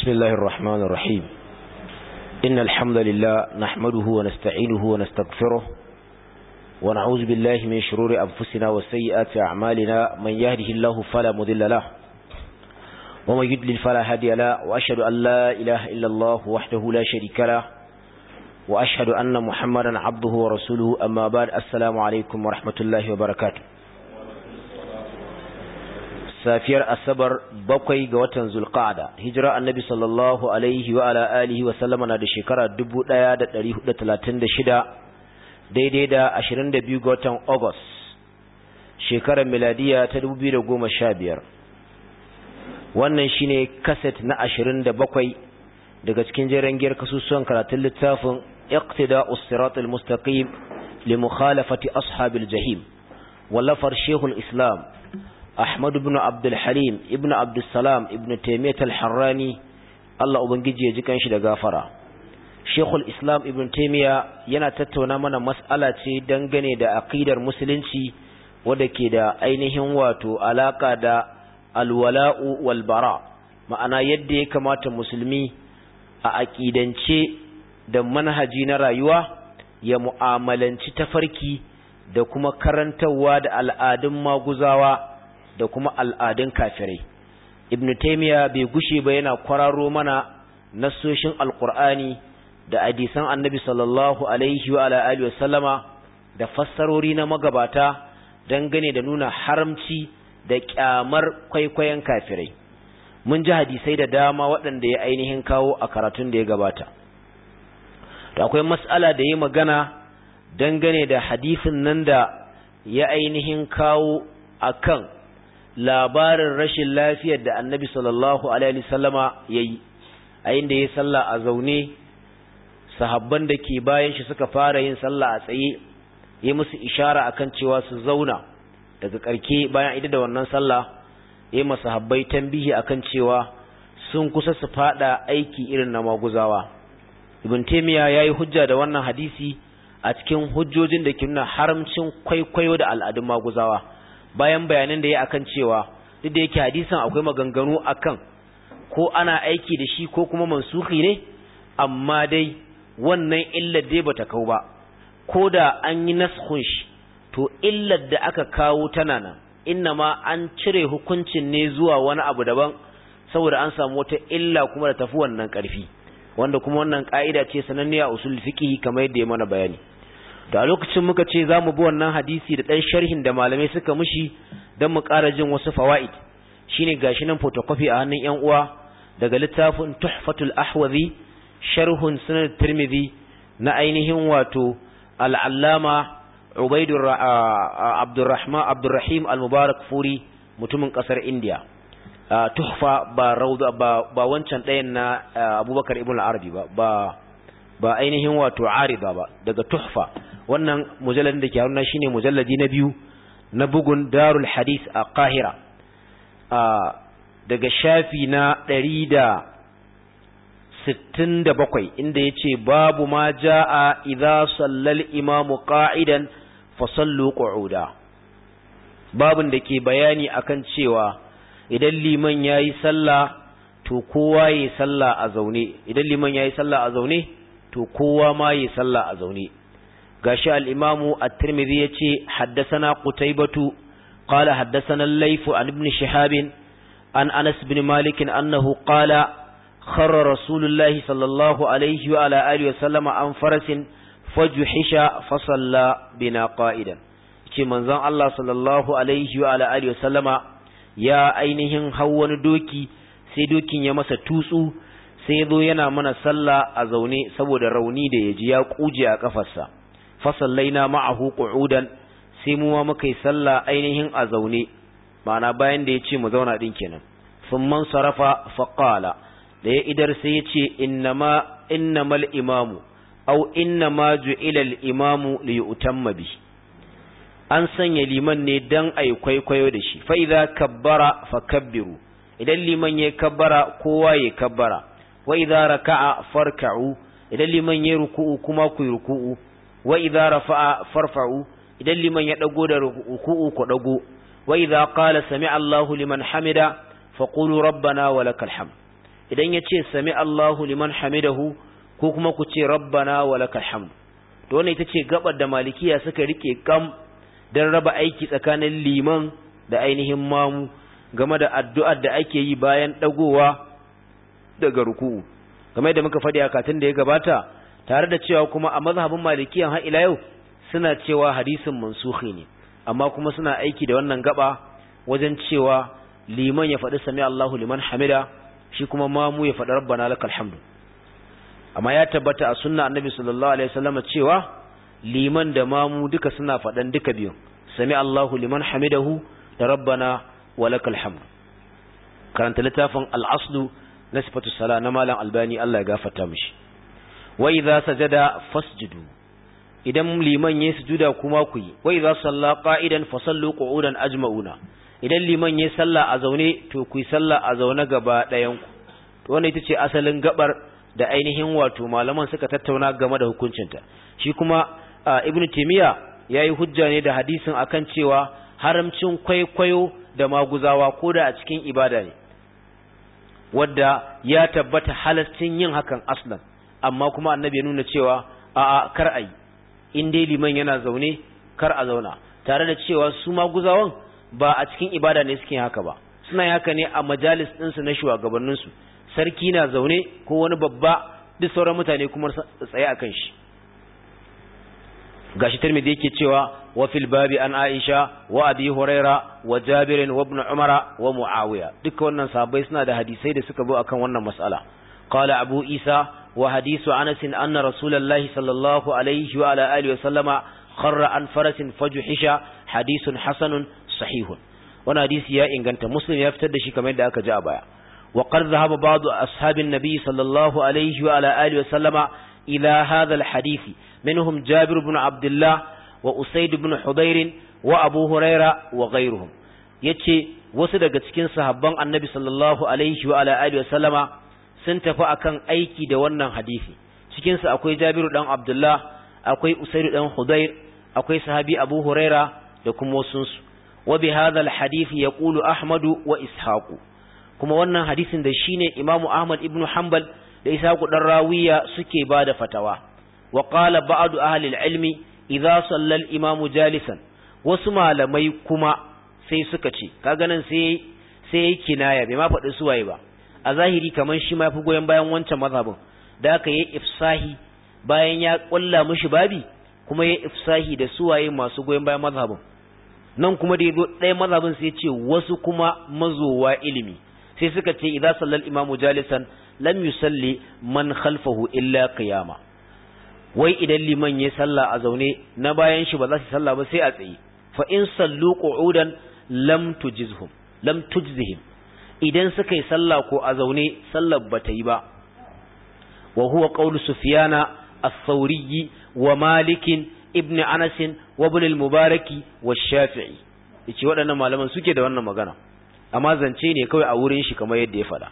بسم الله الرحمن الرحيم إن الحمد لله نحمده ونستعينه ونستغفره ونعوذ بالله من شرور أنفسنا وسيئات أعمالنا من يهده الله فلا مذل له ومن يدلل فلا هادي له وأشهد أن لا إله إلا الله وحده لا شريك له وأشهد أن محمدا عبده ورسوله أما بعد السلام عليكم ورحمة الله وبركاته safiyar asabar bakwai ga watan zulqa'ada hijira annabi sallallahu alaihi wa ala alihi wa sallama na da shekara 1436 daidai da 22 ga watan august shekarar miladiya ta 2015 wannan shine kaset na 27 daga cikin jeren giyar kasusuwan karatun littafin iqtida'us siratal mustaqim li mukhalafati ashabil jahim wallafar shehul islam Ahmad ibn Abdul Halim ibn Abdul Salam ibn Taymiyyah al-Harrani Allah ubangiji ya ji kanshi da gafara Sheikhul Islam ibn Taymiyyah yana tattauna mana mas'ala ce dangane da aqidar musulunci wanda ke da ainihin wato alaka da alwala'u wal bara ma'ana yadda ya kamata musulmi a aqidance da manhaji na rayuwa ya mu'amalanci tafarki da kuma karantawa da al'adun maguzawa da kuma al'adun kafirai ibn taymiya bai gushe ba yana kwararo mana nassoshin alqur'ani da hadisan annabi sallallahu alaihi wa ala alihi wasallama da fassarori na magabata dangane da nuna haramci da kyamar kwaikwayon kafirai mun ji hadisai da dama waɗanda ya ainihin kawo a karatun da ya gabata to akwai mas'ala da ya magana dangane da hadisin nan da ya ainihin kawo akan labarin rashin lafiyar da annabi sallallahu alaihi wasallama yayi a inda yayi sallah a zaune sahabban da ke bayan shi suka fara yin sallah a tsaye yi musu ishara akan cewa su zauna daga karke bayan ida da wannan sallah yi masahabbai tambihi akan cewa sun kusa su fada aiki irin na maguzawa ibn taymiya yayi hujja da wannan hadisi a cikin hujjojin da ke nuna haramcin kwaikwayo da al'adun maguzawa bayan bayanan da ya akan cewa duk da yake hadisin akwai maganganu akan ko ana aiki da shi ko kuma mansuhi ne amma dai wannan illar dai bata kau ba ko da an yi naskhun shi to illar da aka kawo tana nan innama an cire hukuncin ne zuwa wani abu daban saboda an samu wata illa kuma da tafi wannan karfi wanda kuma wannan ka'ida ce sananniya usul fiqh kamar yadda ya mana bayani da a lokacin muka ce za mu bi wannan hadisi da ɗan sharhin da malamai suka mushi don mu ƙara jin wasu fawa'id shine gashi nan photocopy a hannun yan uwa daga littafin tuhfatul ahwazi sharhun sunan tirmidhi na ainihin wato al'allama ubaidur abdurrahman abdurrahim al-mubarak furi mutumin ƙasar india tuhfa ba rauda ba ba wancan ɗayan na abubakar ibn al-arabi ba ba ba ainihin wato arida ba daga tuhfa wannan mujalladin da ke haruna shine mujalladi na biyu na bugun darul hadis a kahira daga shafi na ɗari da sittin da bakwai inda ya ce babu ma ja'a idza sallal imamu qa'idan fa sallu qu'uda babin da ke bayani akan cewa idan liman yayi sallah to kowa yayi sallah a zaune idan liman yayi sallah a zaune to kowa ma yayi sallah a zaune gashi al-imamu at-tirmidhi yace haddathana qutaybatu qala haddathana al-layth an ibn shihab an anas ibn malik annahu qala kharra rasulullahi sallallahu alayhi wa ala alihi wa sallama an farasin fajuhisha fa salla bina qa'idan ce manzon Allah sallallahu alaihi wa ala alihi wa sallama ya ainihin wani doki sai dokin ya masa tutsu sai zo yana mana sallah a zaune saboda rauni da yaji ya kuje a kafarsa fasallaina ma'ahu qu'udan sai mu ma muka yi sallah ainihin a zaune ma'ana bayan da yace mu zauna din kenan thumman sarafa fa qala da ya idar sai yace innama innamal imamu aw innama ju'ila al imamu li yutamma bi an sanya liman ne dan ai kwaikwayo da shi fa idza kabbara fakabbiru idan liman ya kabbara kowa ya kabbara wa idza raka'a farka'u idan liman ya ruku'u kuma ku yi ruku'u wa idza rafa'a farfa'u idan liman ya dago da ruku'u ku dago wa idza qala sami'a Allahu liman hamida faqulu rabbana wa lakal hamd idan ya ce sami Allahu liman hamidahu ko kuma ku ce rabbana wa lakal hamd to wannan ita ce gabar da malikiya suka rike kam dan raba aiki tsakanin liman da ainihin mamu game da addu'ar da ake yi bayan dagowa daga ruku'u kamar da muka faɗi a katin da ya gabata tare da cewa kuma a mazhabin malikiyan har ila yau suna cewa hadisin mansukhi ne amma kuma suna aiki da wannan gaba wajen cewa liman ya faɗi sami Allahu liman hamida shi kuma mamu ya faɗi rabbana lakal hamdu amma ya tabbata a sunna annabi sallallahu alaihi wasallam cewa liman da mamu duka suna faɗan duka biyu sami Allahu liman hamidahu da rabbana wa lakal hamdu karanta littafin al-aslu na sifatu sala na malam albani Allah ya gafarta mishi wa idza sajada fasjudu idan liman yayi sujuda kuma ku yi wa idza salla qa'idan fasallu qu'udan ajma'una idan liman yayi sallah a zaune to ku yi sallah a zaune gaba ɗayan ku to wannan ita ce asalin gabar da ainihin wato malaman suka tattauna game da hukuncinta shi kuma ibnu taymiya yayi hujja ne da hadisin akan cewa haramcin kwaikwayo da maguzawa ko da a cikin ibada ne wadda ya tabbata halascin yin hakan aslan amma kuma annabi ya nuna cewa a'a kar ayi in dai liman yana zaune kar a zauna tare da cewa su maguzawan ba a cikin ibada ne suke haka ba suna yin haka ne a majalis ɗinsu na shugabanninsu sarki na zaune ko wani babba duk sauran mutane kuma tsaye akan shi gashi tirmidhi yake cewa wa fil babi an aisha wa abi huraira wa jabir wa ibn umara wa muawiya duka wannan sahabbai suna da hadisai da suka zo akan wannan mas'ala qala abu isa wa hadisu anas anna rasulullahi sallallahu alaihi wa ala alihi wa sallama kharra an farasin fajuhisha hadisun hasanun sahihun wannan hadisi ya inganta muslim ya fitar da shi kamar yadda aka ji a baya wa qad dhahaba ba'du ashabin nabi sallallahu alaihi wa ala alihi wa sallama ila hadha al hadisi منهم جابر بن عبد الله وأسيد بن حضير وأبو هريرة وغيرهم yace wasu daga cikin sahabban annabi sallallahu alaihi wa ala alihi wasallama sun tafi akan aiki da wannan hadisi cikin su akwai Jabiru dan Abdullah akwai Usayd dan Hudayr akwai sahabi Abu Huraira da kuma wasu su wa bi hadha al hadith yaqulu Ahmad wa Ishaq kuma wannan hadisin da shine Imam Ahmad ibn Hanbal da Ishaq dan Rawiya suke bada fatawa وقال بعض أهل العلم إذا صلى الإمام جالسا wasu malamai kuma sai suka ce kaga nan sai sai yayi kinaya bai ma faɗi suwaye ba a zahiri kaman shi ma fi goyen bayan wancan mazhabin da aka yi ifsahi bayan ya kulla mishi babi kuma yayi ifsahi da suwaye masu goyen bayan mazhabin nan kuma da yazo ɗaya mazhabin sai ce wasu kuma mazowa ilimi sai suka ce idza sallal imamu jalisan lam yusalli man khalfahu illa qiyama wai idan liman ya salla a zaune na bayan shi ba za su salla ba sai a tsaye fa in sallu qu'udan lam tujizhum lam tujzihim idan suka yi salla ko a zaune sallar ba ta yi ba wa huwa qawlu sufyana ath-thawri wa malik ibn anas wa ibn al-mubarak wa shafi'i yace waɗannan malaman suke da wannan magana amma zance ne kawai a wurin shi kamar yadda ya faɗa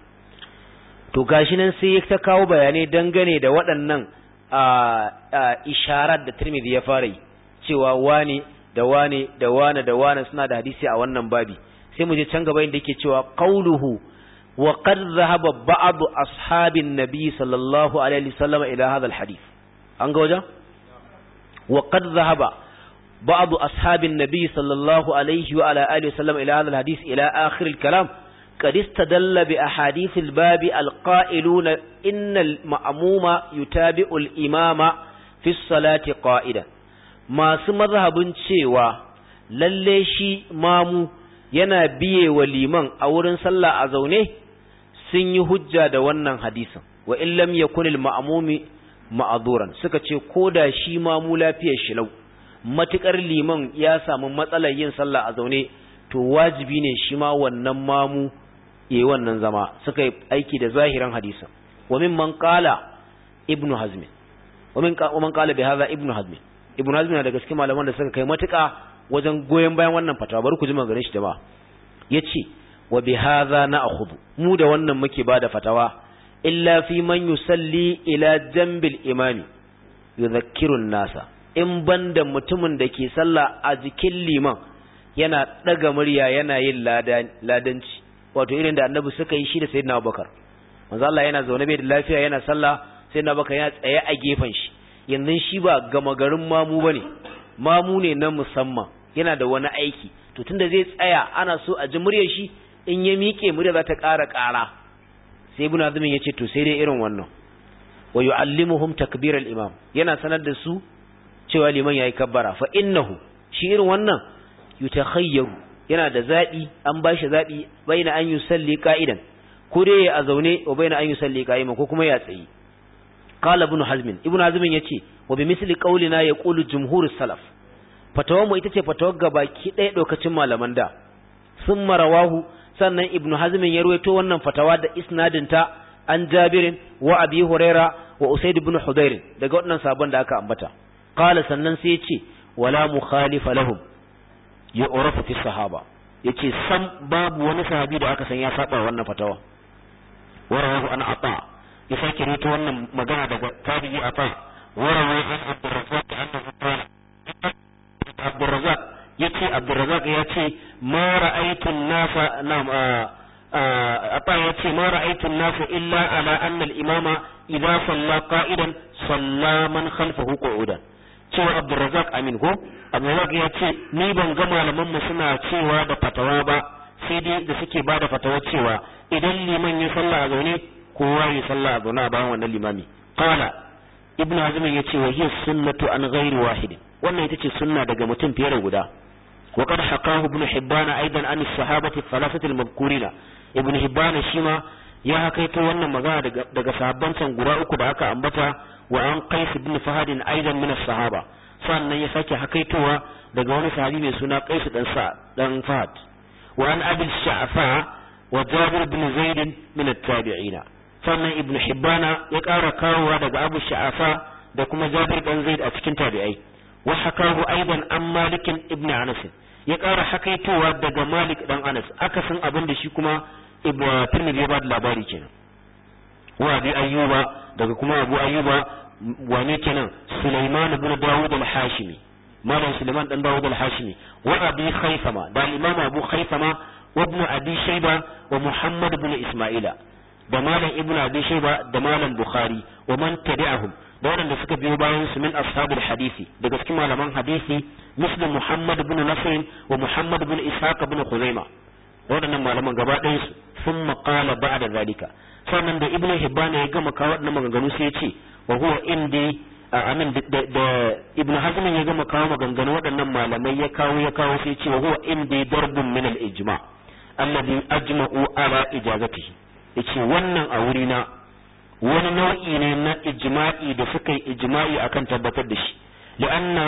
to gashi nan sai ya ta kawo bayanai dangane da waɗannan isharar da Tirmidhi ya fara yi cewa wane da wane da wane da wane suna da hadisi a wannan babi sai mu je can gaba inda yake cewa qauluhu wa qad dhahaba ba'd ashabin nabi sallallahu alaihi wasallam ila hadha alhadith an ga wajen wa qad dhahaba ba'd ashabin nabi sallallahu alaihi wa ala alihi wasallam ila hadha alhadith ila akhir alkalam قد استدل بأحاديث الباب القائلون إن المأموم يتابع الإمام في الصلاة قائدا ما مذهب cewa lalle shi mamu yana biye wa liman a wurin sallah a zaune sun yi hujja da wannan hadisin wa in lam yakun al ma'mumi ma'duran suka ce koda shi mamu lafiyar shi lau matukar liman ya samu matsalar yin sallah a zaune to wajibi ne shi ma wannan mamu yayi wannan zama suka yi aiki da zahiran hadisin wa mimman qala ibnu hazm wa min wa man qala bi hadha ibnu hazm ibnu hazm na daga cikin malaman da suka kai matuƙa wajen goyen bayan wannan fatawa bari ku ji maganar shi da ba yace wa bi hadha na'khudhu mu da wannan muke bada fatawa illa fi man yusalli ila jambil imami yudhakkiru nasa in banda mutumin da ke sallah a jikin liman yana daga murya yana yin ladanci wato irin da annabi suka yi shi da sayyidina Abubakar manzo Allah yana zaune bai da lafiya yana sallah sai na baka yana tsaye a gefen shi yanzu shi ba gama garin mamu bane mamu ne na musamman yana da wani aiki to tunda zai tsaya ana so a ji muryar shi in ya miƙe murya za ta ƙara ƙara sai ibn azmin ya ce to sai dai irin wannan wa yu'allimuhum takbir al-imam yana sanar da su cewa liman yayi kabbara fa innahu shi irin wannan yutakhayyaru yana da zabi an bashi zabi baina an yusalli qa'idan ko dai ya zaune wa baina an yusalli qa'iman ko kuma ya tsayi qala ibn hazm ibn hazm yace wa bi misli qawlina yaqulu jumhur salaf fatawar mu ita ce fatawar gabaki ɗaya ɗaukacin malaman da sun marawahu sannan ibnu hazmin ya ruwaito wannan fatawa da isnadinta an jabirin wa abi huraira wa usaid ibn hudayr daga wannan sabon da aka ambata qala sannan sai yace wala mukhalifa lahum ya urafa fi sahaba yace sam babu wani sahabi da aka san ya saba wannan fatawa warawahu an ata ya sake ruwaito wannan magana daga tabi'i ata warawahu an abdurrazzaq annahu qala abdurrazzaq yace abdurrazzaq yace ma ra'aytu an-nasa nam ata yace ma ra'aytu an-nasa illa ala anna al-imama idza salla qa'idan salla man khalfahu qu'udan cewa abdurrazzaq amin ko abdurrazzaq yace ni ban ga malaman mu suna cewa da fatawa ba sai dai da suke ba da fatawa cewa idan liman ya salla a zaune kowa ya salla a zaune a bayan wannan limami qala ibnu hazm yace wa hiya sunnatu an ghairi wahidin wannan ita ce sunna daga mutum fiye da guda wa qad haqahu ibn hibban aidan an as-sahabati thalathati al-madhkurina ibn hibban shima ya hakaito wannan magana daga daga sahabban can guda uku da aka ambata wa an qais ibn fahad aidan min as-sahaba sannan ya sake hakaitowa daga wani sahabi mai suna qais dan sa dan fahad wa an abi sha'fa wa jabir ibn zaid min at-tabi'ina sannan ibn hibbana ya ƙara kawowa daga abu sha'afa da kuma jabir dan zaid a cikin tabi'ai وحكاه أيضا عن مالك ابن أنس ya ƙara hakaitowa daga Malik dan Anas akasin abin da shi kuma Ibn Tirmidhi ya bada labari kenan wa Abi Ayyuba daga kuma Abu Ayyuba wane kenan Sulaiman ibn Dawud al-Hashimi Malam Sulaiman dan Dawud al-Hashimi wa Abi Khaythama da Imam Abu Khaythama wa Ibn Abi Shayba wa Muhammad ibn Isma'ila da Malam Ibn Abi Shayba da Malam Bukhari wa man tabi'ahum da waɗanda suka biyo bayan su min ashabul hadisi daga cikin malaman hadisi muslim muhammad ibn nasr wa muhammad ibn ishaq ibn khuzaima waɗannan malaman gaba ɗayan su sun maƙala ba da zalika sannan da ibn hibban ya gama kawo waɗannan maganganu sai ya ce wa huwa indi amin da ibn hazm ya gama kawo maganganu waɗannan malamai ya kawo ya kawo sai ya ce wa huwa indi darbun min al ijma alladhi ajma'u ala ijazatihi yace wannan a wurina wani nau'i ne na ijma'i da suka yi ijma'i akan tabbatar da shi li'anna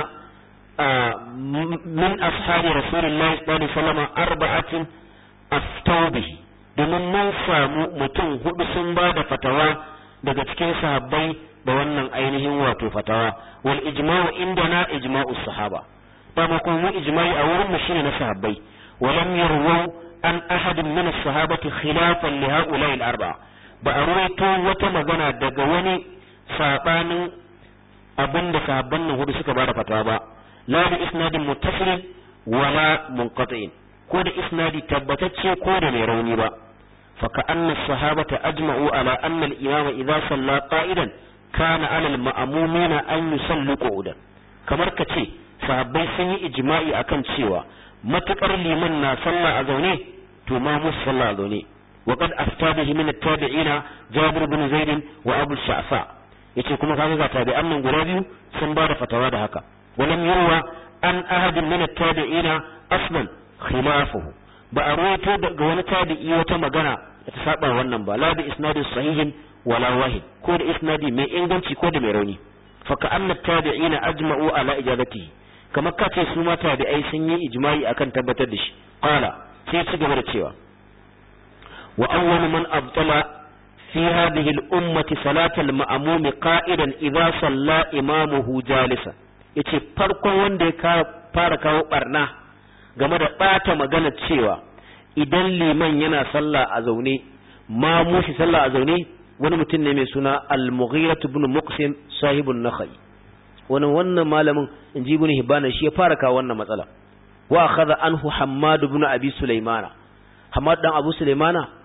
min ashabi rasulillahi sallallahu alaihi wasallam arba'atin aftau bihi domin mun samu mutum hudu sun ba da fatawa daga cikin sahabbai da wannan ainihin wato fatawa wal ijma'u indana ijma'u sahaba dama kuma mu ijma'i a wurin mu shine na sahabbai walam yarwu an ahadin min as-sahabati khilafan li ha'ula'i al-arba'a ba a ruwaito wata magana daga wani sabanin abin da sahabban nan hudu suka bada fatawa ba la bi isnadin muttasilin wala munqati'in ko da isnadi tabbatacce ko da mai rauni ba fa ka anna sahabata ajma'u ala anna al-imama idza salla qa'idan kana ala al-ma'mumina an yusallu qu'udan kamar ka ce sahabbai sun yi ijma'i akan cewa matukar liman na sallah a zaune to ma musu sallah a zaune وقد أفتى به من التابعين جابر بن زيد وأبو الشعفاء yace kuma kaga ga tabi'an nan guda biyu sun ba da fatawa da haka walam yurwa an ahadin min at-tabi'ina aslan khilafuhu ba a ruwaito daga wani tabi'i wata magana da ta saba wannan ba la bi isnadin sahihin wala wahid ko da isnadi mai inganci ko da mai rauni fa ka anna tabi'ina ajma'u ala ijabatihi kamar kace su ma tabi'ai sun yi ijma'i akan tabbatar da shi qala sai ci gaba da cewa وأول من أبطل في هذه الأمة صلاة المأموم قائدا إذا صلى إمامه جالسا yace farkon wanda ya fara kawo barna game da ɓata magana cewa idan liman yana sallah a zaune ma mushi sallah a zaune wani mutum ne mai suna al-mughira ibn muqsim sahibun nakhai wani wannan malamin inji ibn hibana shi ya fara kawo wannan matsala wa akhadha anhu hammad ibn abi sulaimana hammad dan abu sulaimana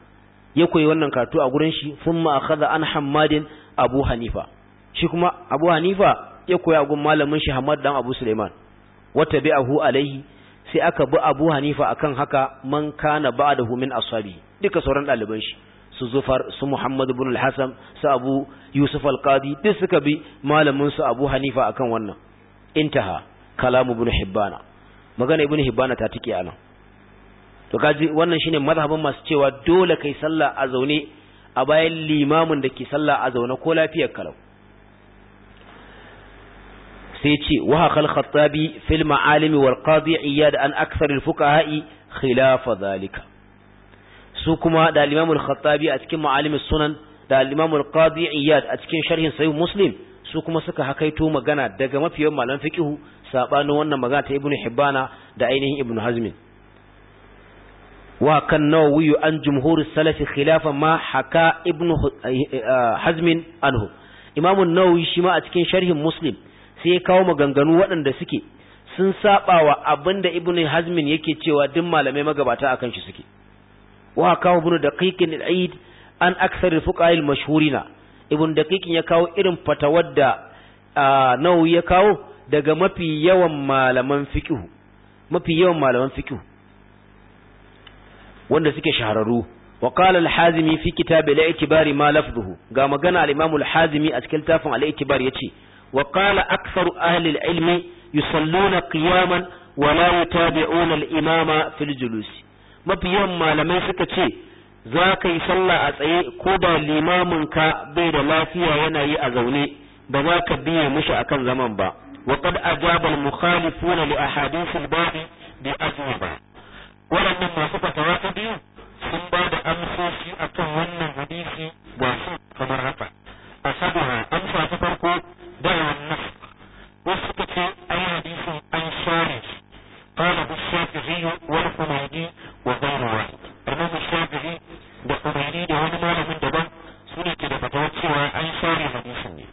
ya koyi wannan karatu a gurin shi thumma akhadha an hammadin abu hanifa shi kuma abu hanifa ya koyi a gurin malamin shi hammad dan abu suleiman wata bi'ahu alaihi sai aka bi abu hanifa akan haka man kana ba'dahu min ashabi duka sauran ɗaliban shi su zufar su muhammad ibn al-hasan su abu yusuf al-qadi duk suka bi malamin su abu hanifa akan wannan intaha kalamu ibn hibbana magana ibn hibbana ta tike anan to kaji wannan shine mazhabin masu cewa dole kai sallah a zaune a bayan limamin da ke sallah a zaune ko lafiyar kalau sai ce wa haqal khattabi fil ma'alim wal qadi iyad an akthar al fuqaha'i khilaf dhalika su kuma da al-imam al-khattabi a cikin ma'alim sunan da al-imam al-qadi iyad a cikin sharhin sahih muslim su kuma suka hakaito magana daga mafiyan malaman fiqhu sabanin wannan magana ta ibnu hibbana da ainihin ibnu hazmin wa kan nawawi an jumhur salaf khilafan ma haka ibnu hazmin anhu imam an-nawawi shi ma a cikin sharhin muslim sai ya kawo maganganu waɗanda suke sun saba wa abinda ibnu hazmin yake cewa duk malamai magabata akan shi suke wa kawo ibnu daqiq al-aid an akthar al-fuqaha al-mashhurina ibn daqiqin ya kawo irin fatawar da nawawi ya kawo daga mafi yawan malaman fiqh mafi yawan malaman fiqh wanda suke shahararru wa qala al-hazimi fi kitab al-i'tibar ma lafzuhu ga magana al-imam al-hazimi a cikin tafin al-i'tibar yace wa qala aktharu ahli al-ilmi yusalluna qiyaman wa la yutabi'una al-imama fil julusi mafi yawan malamai suka ce za ka yi sallah a tsaye ko da limaminka bai da lafiya yana yi a zaune ba za ka biye mishi akan zaman ba wa qad ajaba al mukhalifuna li ahadith al bab bi ajwaba wannan masu fatawa ta biyu sun ba da amsoshi akan wannan hadisi ga su kamar haka asabuha amsa ta farko da wannan wasu suka ce ai hadisin an share قال الشافعي والحميدي وغير واحد الإمام الشافعي da Umayni da wani malamin daban su ne ke da fatawa cewa an share hadisin ne.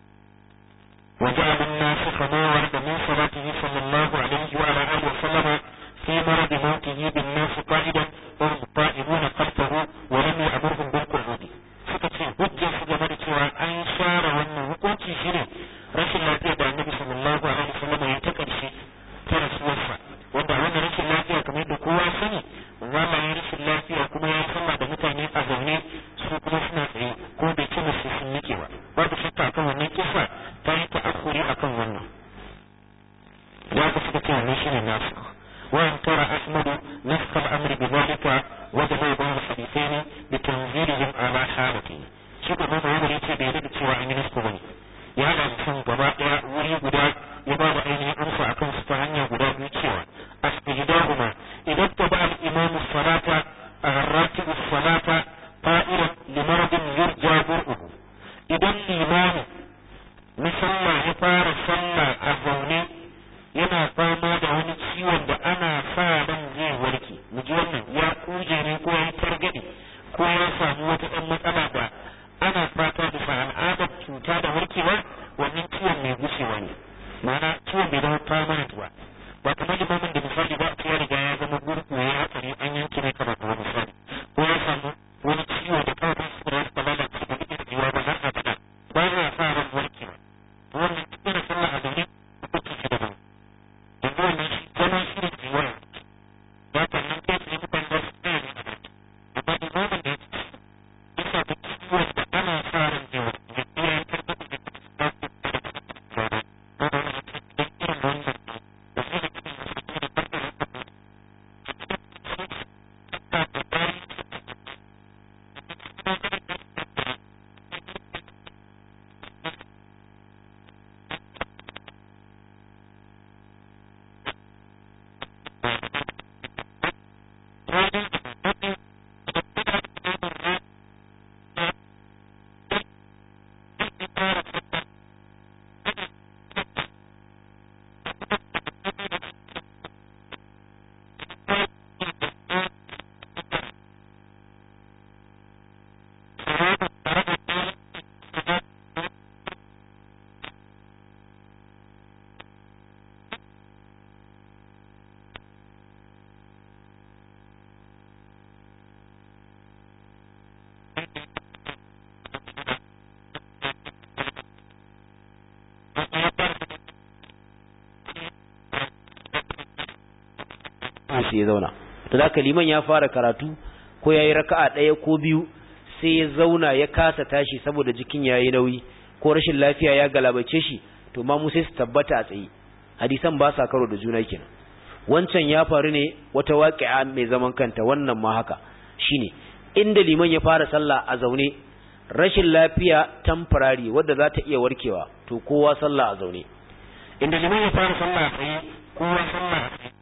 Wa ja'ala an-nasikha ma warada min salatihi sallallahu alaihi wa ala alihi wa sallama fi marad mawtihi bin nas qa'idan wa hum qa'imuna khalfahu wa lam ya'murhum bil qu'ud. Suka ce hujjar su game da cewa an share wannan hukunci shine rashin lafiya da Annabi sallallahu alaihi wa sallama ya ta karshe ta rasuwarsa wanda wannan rashin lafiya kamar da kowa sani zama ya rashin lafiya kuma ya sallah da mutane a zaune su kuma suna tsaye ko bai ci musu sun nike ba babu shakka akan wannan kisa ta yi ta'akkuri akan wannan ya ku suka ce wannan shine nasu wa in kara ahmadu nafkal amri bi zalika wa da bai bayan hadithaini bi tanzilihim ala halati shi ko mai wani yace bai da cewa an yi nasu bane ya da sun gaba daya wuri guda ya ba da ainihin amsa akan su ta hanya guda biyu cewa asbidahuma idan ta ba al-imam as-salata ar-ratib as-salata qa'ilan li maradin yurja bur'uhu idan limami na sallah ya fara sallah a zaune yana fama da wani ciwon da ana sa ran zai warke mu ji wannan ya kuje ne ko ya targade ko ya samu wata ɗan matsala da ana fata da sa al'adar cuta da warkewa wannan ciwon mai gushewa ne ma'ana ciwon bai zama permanent ba ba kamar limamin da misali ba ya riga ya zama gurgu ya hatsari an yanke ne kamar kuma misali ko ya samu wani ciwo da kawai su da wasu lalace da duk jiwa ba har abada ba ya sa ran warkewa wannan cikin da sallah a zaune hukunci shi daban yanzu wannan shi zama shi da jiwa ya sannan kai tsaye mutane za su tsaya ne a baki sai ya zauna to da liman ya fara karatu ko yayi raka'a ɗaya ko biyu sai ya zauna ya kasa tashi saboda jikin yayi nauyi ko rashin lafiya ya galabace shi to ma mu sai su tabbata a tsaye hadisan ba sa karo da juna kenan wancan ya faru ne wata waqi'a mai zaman kanta wannan ma haka shine inda liman ya fara sallah a zaune rashin lafiya temporary wadda za ta iya warkewa to kowa sallah a zaune inda liman ya fara sallah a tsaye kowa sallah a tsaye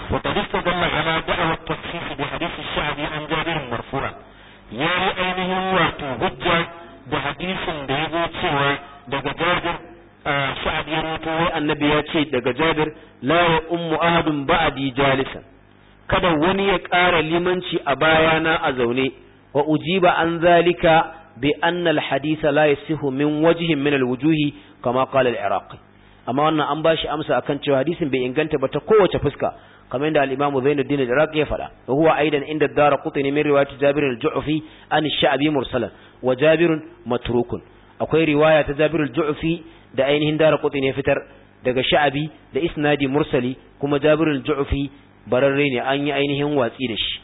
وقد استدل على دعوى التخصيص بحديث الشعبي عن جابر مرفوعا يا أينه واتو هجة بحديث بيضو سوى daga Jabir Sa'ad ya rawaito wai annabi ya ce daga Jabir la ya ummu ahadun ba'di jalisan kada wani ya ƙara limanci a bayana a zaune wa ujiba an zalika bi anna al haditha la yasihu min wajhin min al wujuhi kama qala al iraqi amma wannan an bashi amsa akan cewa hadisin bai inganta ba ta kowace fuska kamar da al-Imam Zainuddin al-Iraqi ya faɗa wa huwa aidan inda Daraqutni min riwayat Jabir al-Ju'fi an ash-Sha'bi mursalan wa Jabir matrukun akwai riwaya ta Jabir al-Ju'fi da ainihin Daraqutni ya fitar daga Sha'bi da isnadi mursali kuma Jabir al-Ju'fi bararre ne an yi ainihin watsi da shi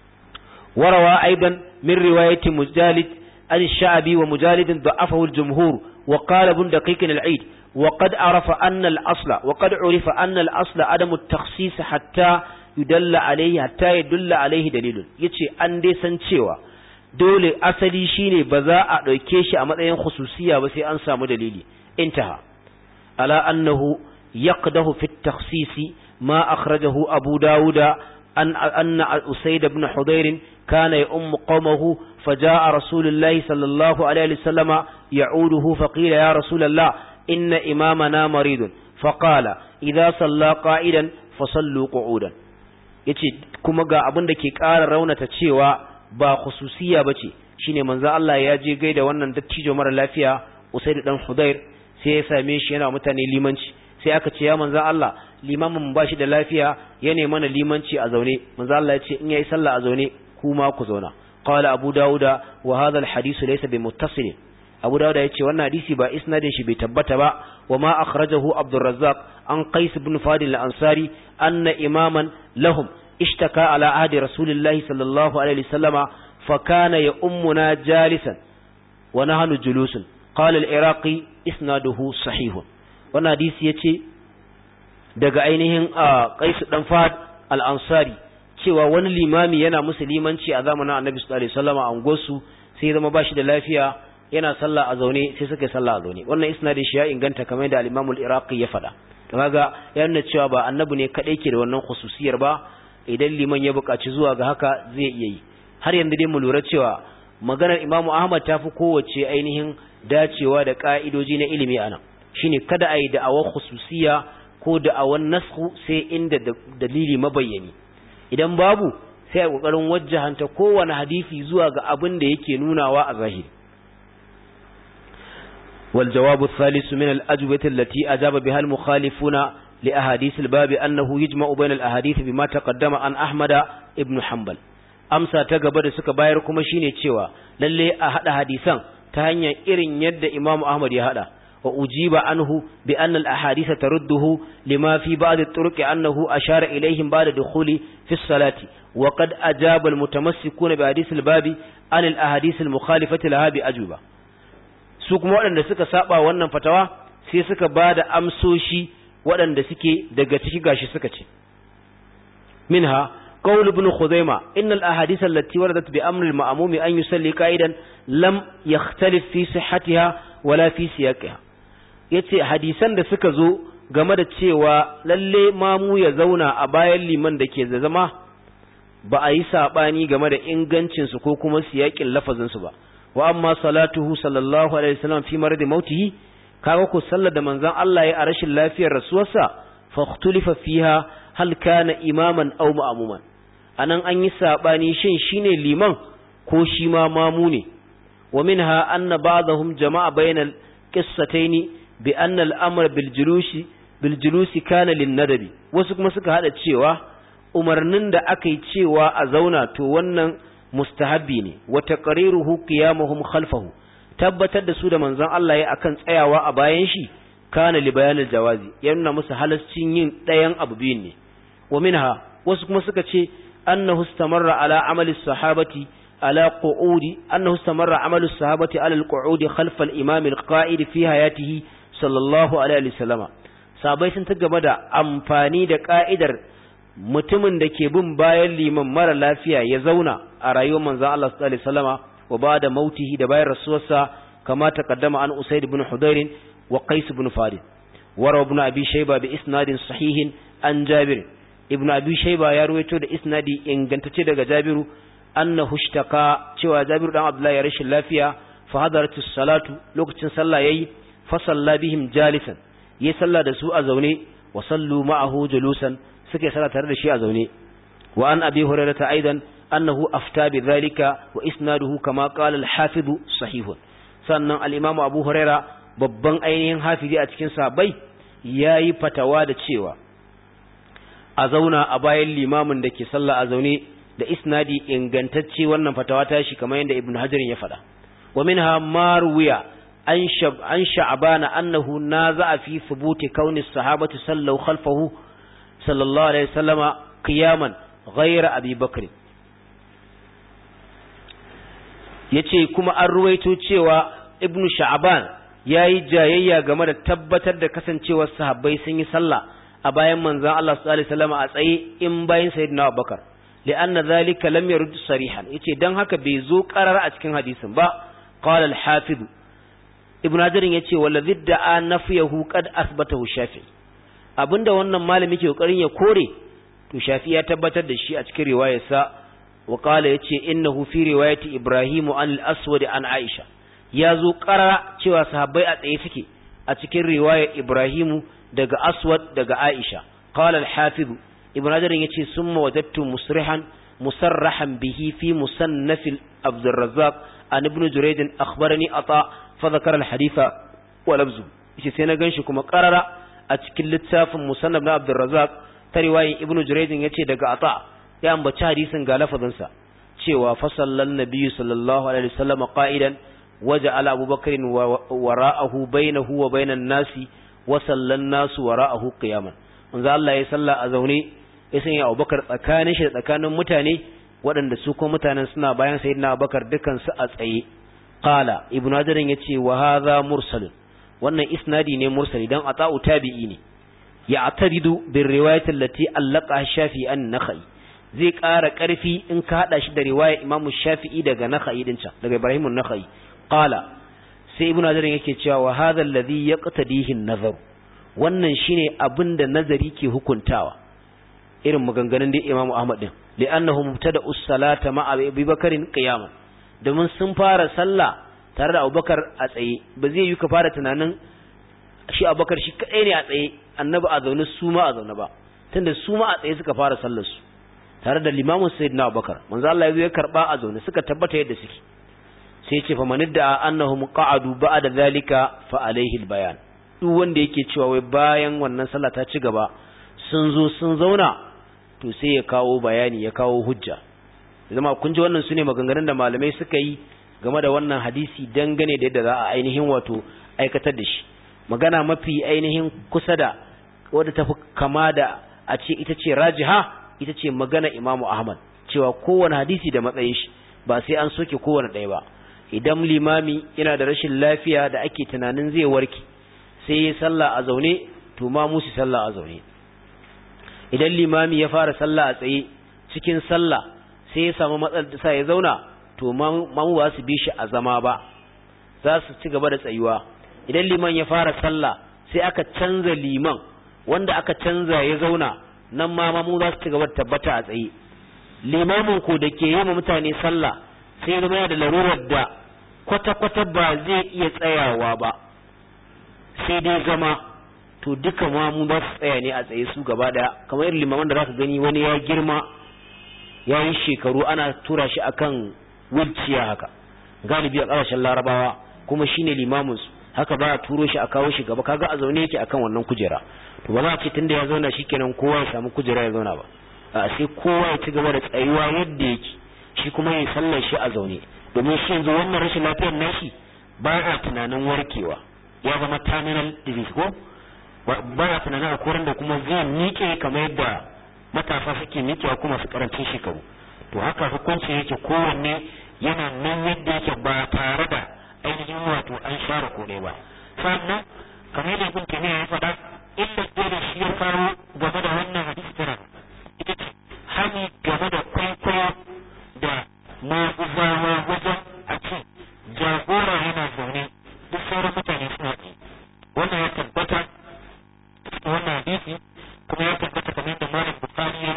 warawa aidan min riwayati Mujalid an ash-Sha'bi wa Mujalid da'afahu al-jumhur wa qala ibn Daqiq al-Eid وقد عرف أن الأصل وقد عرف أن الأصل عدم التخصيص حتى يدل عليه حتى يدل عليه دليل yace an dai san cewa dole asali shine ba za a dauke shi a matsayin khususiya ba sai an samu dalili intaha ala annahu yaqdahu fi at-takhsis ma akhrajahu abu dauda an anna usayd ibn hudayr kana ya'um qawmahu فجاء رسول الله صلى الله عليه وسلم يعوده فقيل يا رسول الله إن إمامنا مريض فقال إذا صلى قائدا فصلوا قعودا yace kuma ga abin da ke ƙara raunata cewa ba khususiya bace shine manzo Allah ya je gaida wannan dattijo mara lafiya Usaid dan Hudair sai ya same shi yana mutane limanci sai aka ce ya manzo Allah limamin ba shi da lafiya ya ne mana limanci a zaune manzo Allah ya ce in yayi sallah a zaune kuma ku zauna qala abu dauda wa hadha al hadith laysa bi muttasil abu dawud ya ce wannan hadisi ba isnadin shi bai tabbata ba wa ma akhrajahu abdurrazzaq an qais ibn fadil al-ansari anna imaman lahum ishtaka ala ahdi rasulillahi sallallahu alaihi wasallama fa kana ya ummuna jalisan wa nahnu julusun qala al-iraqi isnaduhu sahih wannan hadisi yace daga ainihin qais dan fad al-ansari cewa wani limami yana musulmanci a zamanin annabi sallallahu alaihi wasallama a ungosu sai ya zama bashi da lafiya yana sallah a zaune sai suka yi sallah a zaune wannan isnadin shi ya inganta kamar da al-Imam al-Iraqi ya faɗa to kaga ya nuna cewa ba annabi ne kadai ke da wannan khususiyar ba idan liman ya buƙaci zuwa ga haka zai iya yi har yanzu dai mu lura cewa maganar Imam Ahmad ta fi kowace ainihin dacewa da ka'idoji na ilimi anan shine kada a yi da'awar khususiya ko da'awar nasku sai inda dalili mabayyani idan babu sai a kokarin wajjahanta kowane hadisi zuwa ga abin da yake nunawa a zahiri والجواب الثالث من الأجوبة التي أجاب بها المخالفون لأحاديث الباب أنه يجمع بين الأحاديث بما تقدم عن أحمد ابن حنبل أمسى تقبل سك بايركم شيني تشوى للي أحد حديثا تهنيا إرن يد إمام أحمد يهدى وأجيب عنه بأن الأحاديث ترده لما في بعض الطرق أنه أشار إليهم بعد دخول في الصلاة وقد أجاب المتمسكون بحديث الباب عن الأحاديث المخالفة لها بأجوبة su kuma waɗanda suka saba wannan fatawa sai suka ba da amsoshi waɗanda suke daga ciki gashi suka ce minha qawl ibn khuzaima inna al ahadith allati waradat bi amri al ma'mumi an yusalli qa'idan lam yakhtalif fi sihhatiha wala fi siyaqiha yace hadisan da suka zo game da cewa lalle mamu ya zauna a bayan liman da ke zama ba a yi sabani game da ingancin su ko kuma siyaƙin lafazin su ba wa amma salatuhu sallallahu alaihi wasallam fi maradi mautihi kaga ko sallar da manzon Allah ya a rashin lafiyar rasuwarsa fa ikhtulifa fiha hal kana imaman aw ma'muman anan an yi sabani shin shine liman ko shi ma mamu ne wa minha anna ba'dahum jama'a bainal qissataini bi anna al-amr bil julusi bil julusi kana lin nadabi wasu kuma suka hada cewa umarnin da aka yi cewa a zauna to wannan mustahabbi ne wa taqriruhu qiyamuhum khalfahu tabbatar da su da manzon Allah ya akan tsayawa a bayan shi kana li bayanil jawazi yana musu halascin yin ɗayan abu biyun ne wa minha wasu kuma suka ce annahu istamarra ala amali sahabati ala qu'udi annahu istamarra amalu sahabati ala al-qu'udi khalfa al-imam al-qa'id fi hayatihi sallallahu alaihi wasallama sabai sun ta gaba da amfani da ka'idar mutumin da ke bin bayan liman mara lafiya ya zauna a rayuwar manzon Allah sallallahu alaihi wasallama wa ba'da mautihi da bayan rasuwarsa kama taqaddama an Usayd ibn Hudayr wa Qais ibn Farid wa ibn Abi Shayba bi isnadin sahihin an Jabir ibn abi shayba ya ruwaito da isnadi ingantacce daga jabiru annahu ishtaka cewa jabiru dan abdullahi ya rashin lafiya fa hadaratus salatu lokacin sallah yayi fa salla bihim jalisan yayi sallah da su a zaune wa sallu ma'ahu julusan suke sallah tare da shi a zaune wa an abi hurairah aidan annahu afta bi dhalika wa isnaduhu kama qala al-hafiz sahihun sannan al-imam abu hurairah babban ainihin hafizi a cikin sahabbai yayi fatawa da cewa a zauna a bayan limamin da ke sallah a zaune da isnadi ingantacce wannan fatawa ta shi kamar yadda ibnu hajar ya faɗa wa minha marwiya an shab an sha'bana annahu naza'a fi thubuti kauni sahabati sallu khalfahu sallallahu alaihi wasallama qiyaman ghayra abi bakr yace kuma an ruwaito cewa ibnu sha'ban yayi jayayya game da tabbatar da kasancewar sahabbai sun yi sallah a bayan manzon Allah sallallahu alaihi wasallam a tsaye in bayan sayyidina Abubakar li'anna zalika lam yurd sarihan yace dan haka bai zo karar a cikin hadisin ba qala al-hafiz ibn hajar yace wallazi da'a nafiyahu qad asbatahu shafi abinda wannan malami ke kokarin ya kore to shafi ya tabbatar da shi a cikin riwayarsa wa qala yace innahu fi riwayati ibrahim an al-aswad an aisha ya zo karara cewa sahabbai a tsaye suke a cikin riwayar ibrahimu daga aswad daga aisha qala al-hafiz ibn hajar yace summa wajadtu musrihan musarrahan bihi fi musannaf abd arrazzaq an ibn jurayd akhbarani ata fa dhakara al-haditha wa labzu yace sai na ganshi kuma qarara a cikin littafin musannaf na abd arrazzaq ta riwayin ibn jurayd yace daga ata ya ambaci hadisin ga lafazin sa cewa fa sallan nabiyyu sallallahu alaihi wasallam qa'idan وجعل أبو بكر وراءه بينه وبين الناس وصلى الناس وراءه قياما manzo Allah ya salla a zaune ya sanya Abubakar tsakanin shi da tsakanin mutane waɗanda su kuma mutanen suna bayan sayyidina Abubakar dukan su a tsaye qala ibnu hajar yace wa hadha mursal wannan isnadi ne mursali dan ata'u tabi'i ne ya ataridu bir riwayat allati allaqa shafi an nakhai zai ƙara ƙarfi in ka hada shi da riwayar Imam Shafi'i daga Nakhai din can daga Ibrahim an-Nakhai qala sai ibnu hajar yake cewa wa hadha alladhi yaqtadihi an-nazar wannan shine abinda nazari ke hukuntawa irin maganganun da Imam Ahmad din li'annahu mubtada us-salata ma'a Abi Bakarin qiyaman domin sun fara sallah tare da Abubakar a tsaye ba zai yi ka fara tunanin shi Abubakar shi kadai ne a tsaye annabi a zaune su ma a zaune ba tunda su ma a tsaye suka fara sallar su tare da limamin sayyidina Abubakar manzo Allah ya zo ya karba a zaune suka tabbata yadda suke sai ce fa manidda annahum qa'adu ba'da zalika fa alaihi albayan duk wanda yake cewa wai bayan wannan sallah ta ci gaba sun zo sun zauna to sai ya kawo bayani ya kawo hujja zama kun ji wannan sune maganganun da malamai suka yi game da wannan hadisi dangane da yadda za a ainihin wato aikatar da shi magana mafi ainihin kusa da wadda tafi kama da a ce ita ce rajiha ita ce magana Imamu Ahmad cewa kowane hadisi da matsayin shi ba sai an soke kowane ɗaya ba idan limami yana da rashin lafiya da ake tunanin zai warke sai ya sallah a zaune to ma musu sallah a zaune idan limami ya fara sallah a tsaye cikin sallah sai ya samu matsalar da sa ya zauna to ma mu ba su bi shi a zama ba za su ci gaba da tsayuwa idan liman ya fara sallah sai aka canza liman wanda aka canza ya zauna nan ma mu za su ci gaba da tabbata a tsaye limamin ko da ke yi ma mutane sallah sai zama yana da larurar da kwata-kwata ba zai iya tsayawa ba sai dai zama to duka ma mu za su tsaya ne a tsaye su gaba daya kamar irin limaman da zaka gani wani ya girma ya yi shekaru ana tura shi akan wheelchair haka galibi a ƙasashen larabawa kuma shine limamin su haka ba a turo shi a kawo shi gaba kaga a zaune yake akan wannan kujera to ba za a ce tunda ya zauna shikenan kowa ya samu kujera ya zauna ba a sai kowa ya ci gaba da tsayuwa yadda yake shi kuma ya sallar shi a zaune domin shi yanzu wannan rashin lafiyar nashi ba a tunanin warkewa ya zama terminal disease ko ba a tunanin a koran da kuma zai miƙe kamar yadda matasa suke miƙewa kuma su karancin shekaru to haka hukuncin yake kowanne yana nan yadda yake ba tare da ainihin wato an share kone ba sannan kamar yadda ibn taymiya ya faɗa illa da shi ya kawo game da wannan hadisi tana ita ce hani game da kwaikwayo da maguzawa wajen a ce jagora yana zaune duk sauran mutane suna tsaye wannan ya tabbata wannan hadisi kuma ya tabbata kamar da malam bukari ya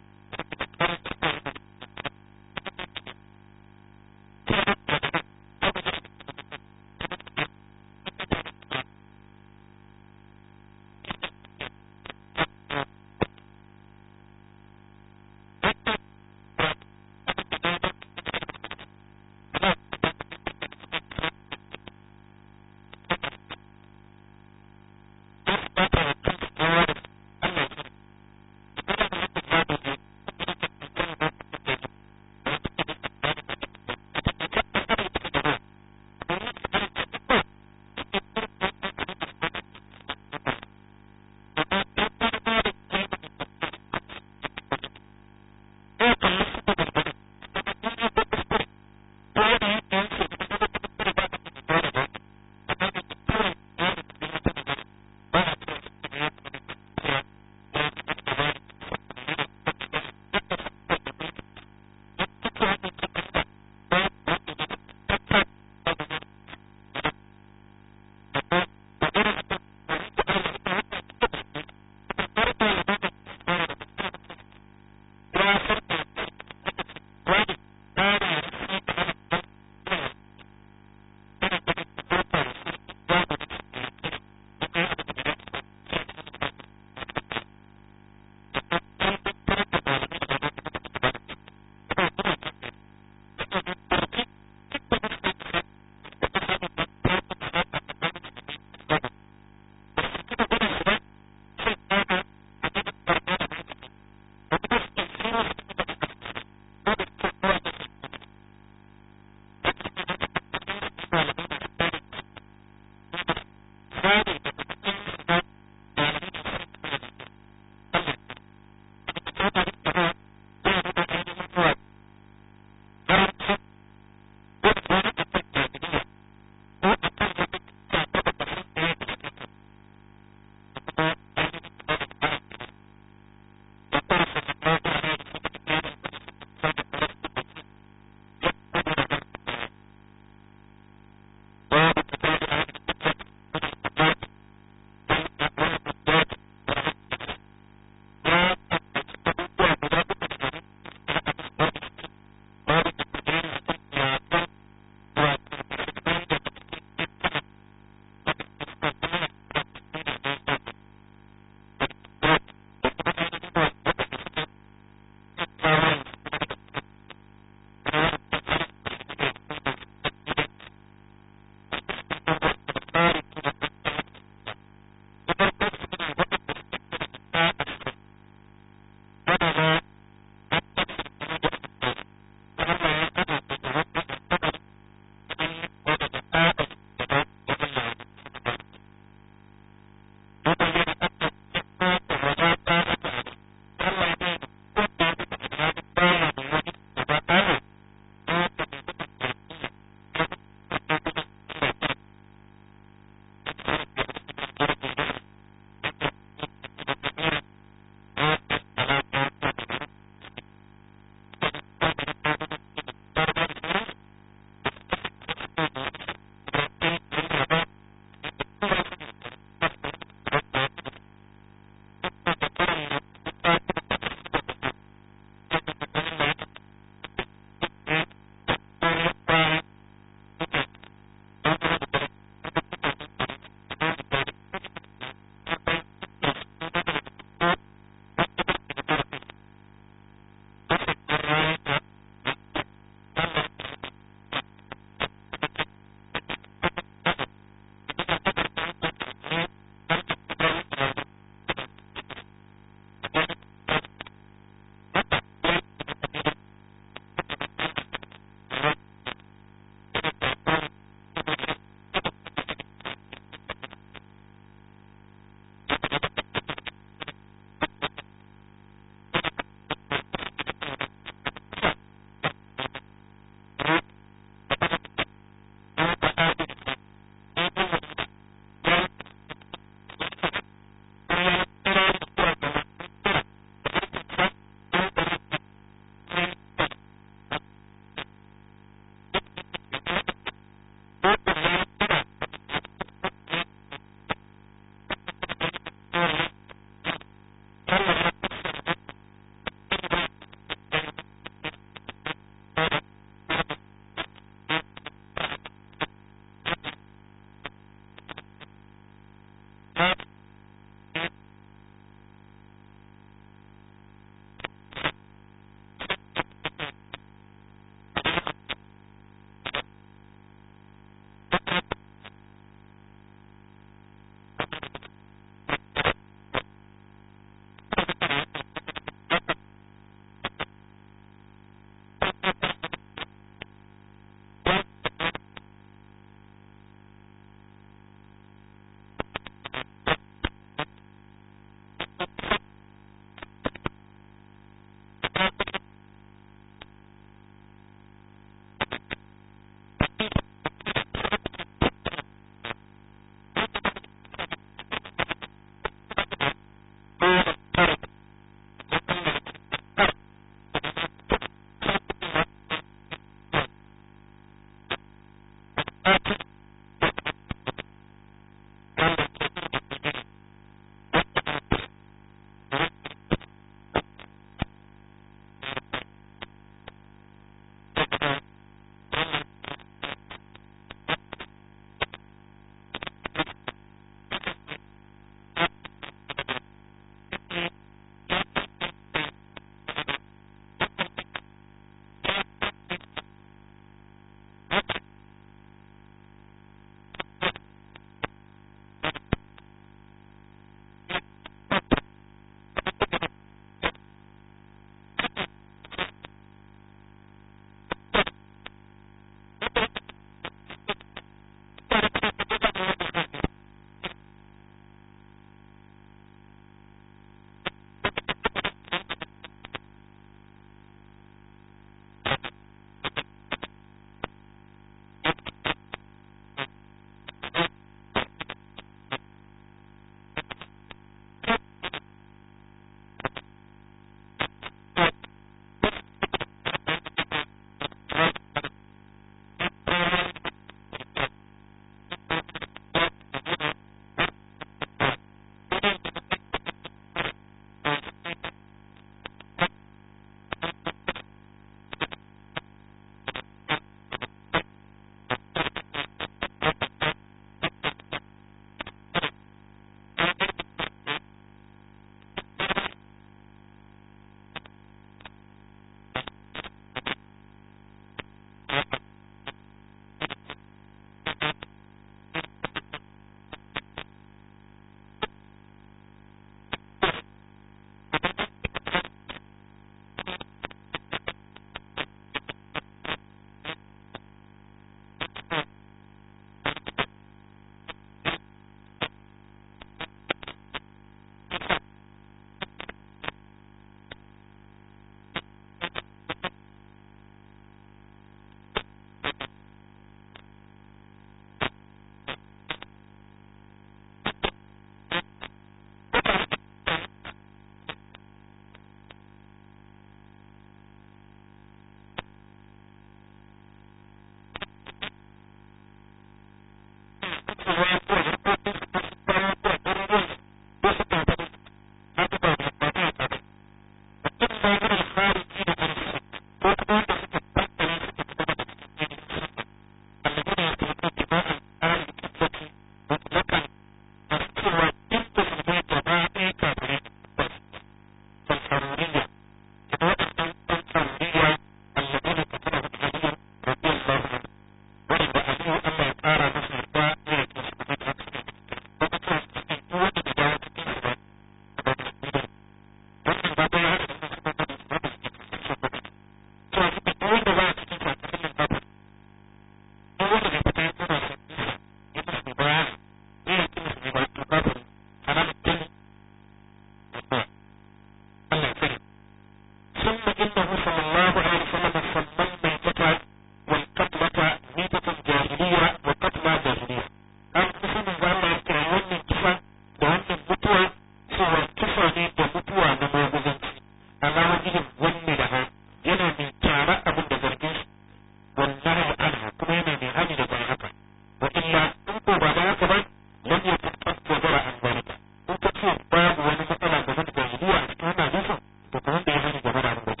lam yakun qad wajara an zalika in ka ce babu wani matsala game da jahiliya a cikin wannan hadisin to kamar da ya hani game da abin da ke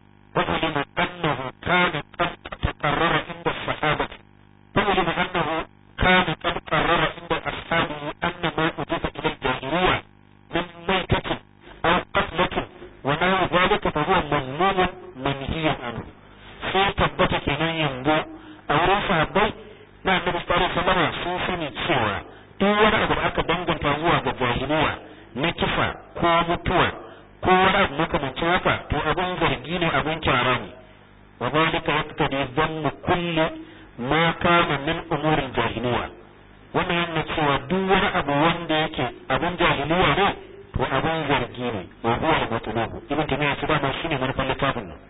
وعلم أنه كان قد تقرر عند الصحابة وعلم أنه كان قد قرر عند أصحابه أن ما أضيف إلى الجاهلية من ميتة أو قتلة ونحو ذلك فهو مذموم منهي عنه sai tabbata kenan yanzu a wurin sahabbai na annabi sallallahu alaihi wasallam sun sani cewa duk wani abu da aka danganta zuwa ga jahiliya na kisa ko mutuwa ko wani abu makamancin haka to abin zargi ne abin kyara ne wa zalika yaqtadi dhannu kulli ma kana min umurin jahiliya wannan yana cewa duk wani abu wanda yake abin jahiliya ne to abin zargi ne wa huwa al-matlubu ibn taymiyyah shi dama shine manufar littafin nan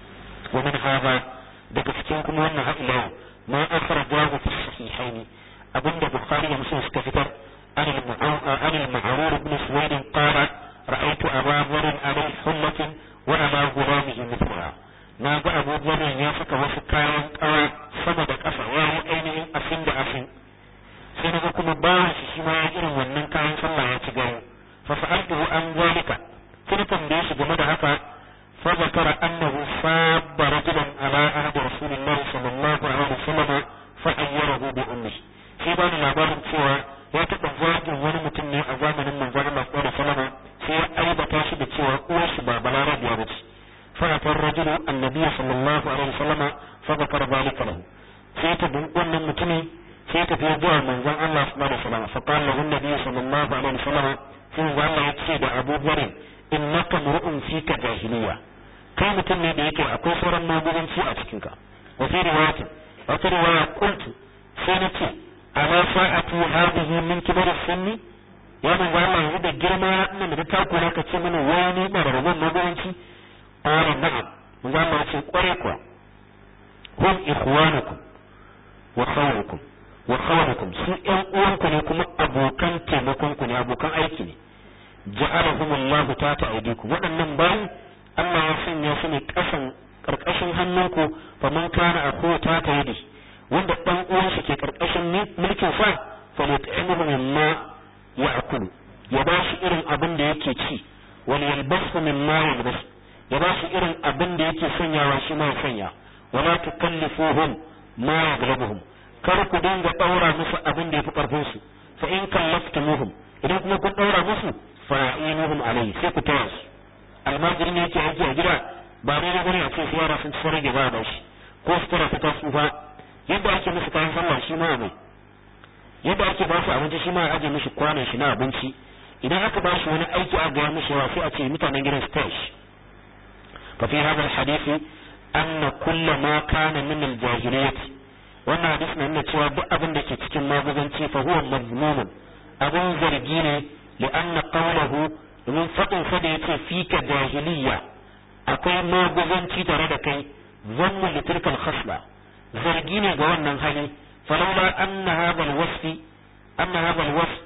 wa min hadha daga cikin kuma wannan hadila ma akhrajahu fi sahihaini abinda bukhari da muslim suka fitar an al-ma'rur ibn suwaid qala رأيت أبا ذر عليه حلة وأبا غلامه مثلها na ga abu zanen ya saka wasu kayan kawa sama da ƙasa ya yi ainihin afin da afin sai na ga kuma bawan shi shi ma ya irin wannan kayan sallah ya ci gani fa sa'altuhu an zalika sai na tambaye shi game da haka fa zakara annahu sabba rajulan ala ahdi rasulillahi sallallahu alaihi wasallam fa ayyarahu bi ummihi sai ba ni labarin cewa ya taɓa zagin wani mutum ne a zamanin manzon Allah sallallahu alaihi wasallam sai ya aibata shi da cewa uwar shi ba balarabiya ba ce فأتى الرجل النبي صلى الله عليه وسلم فذكر ذلك له سيت بن متني سيت في جوع من زان الله صلى الله عليه وسلم فقال له النبي صلى الله عليه وسلم في زان الله يتسيد أبو ذر إنك امرؤ فيك جاهلية kai mutum ne da yake akwai sauran magudanci a cikinka wa fi riwayati wata riwaya qultu sai na ce ala sa'atu hadhihi min kibar sunni ya manzo Allah yanzu da girma nan da ta kula ka ce mana wani na rarraban magudanci qala na'am manzo Allah ce kware kuwa hum ikhwanukum wa khawrukum wa khawrukum su ƴan uwanku ne kuma abokan taimakon ku ne abokan aiki ne ja'alahum Allah ta ta'idikum waɗannan bayan Allah ya sanya su ne kasan karkashin hannunku fa man kana akhu ta ta'idi wanda dan uwan shi ke karkashin mulkin sa fa yut'imuhu mimma ya'kulu ya ba shi irin abin da yake ci wal yalbasu mimma yalbasu ya ba shi irin abin da yake sanyawa shi ma sanya wala tukallifuhum ma yaghlabuhum kar ku dinga daura musu abin da yafi karfin su fa in kallaftumuhum idan kuma kun daura musu fa'inuhum alayhi sai ku taya su almajiri ne yake aiki a gida ba dai da gani a ce su yara sun ci rage ba da shi ko su tara ta tsufa yadda ake musu kayan sallah shi ma mai yadda ake ba su abinci shi ma a aje mishi kwanan shi na abinci idan aka ba shi wani aiki a gaya mishi yawa sai a ce mutanen gidan su taya shi ففي هذا الحديث أن كل ما كان من الجاهلية wannan hadis na nuna cewa duk abin da ke cikin maguzanci fa huwa mazmumun abin zargi ne li anna qawluhu domin fadin sa da yace fika jahiliya akwai maguzanci tare da kai zannu li tilkal khasla zargi ne ga wannan hali falawla anna hadha alwasf anna hadha alwasf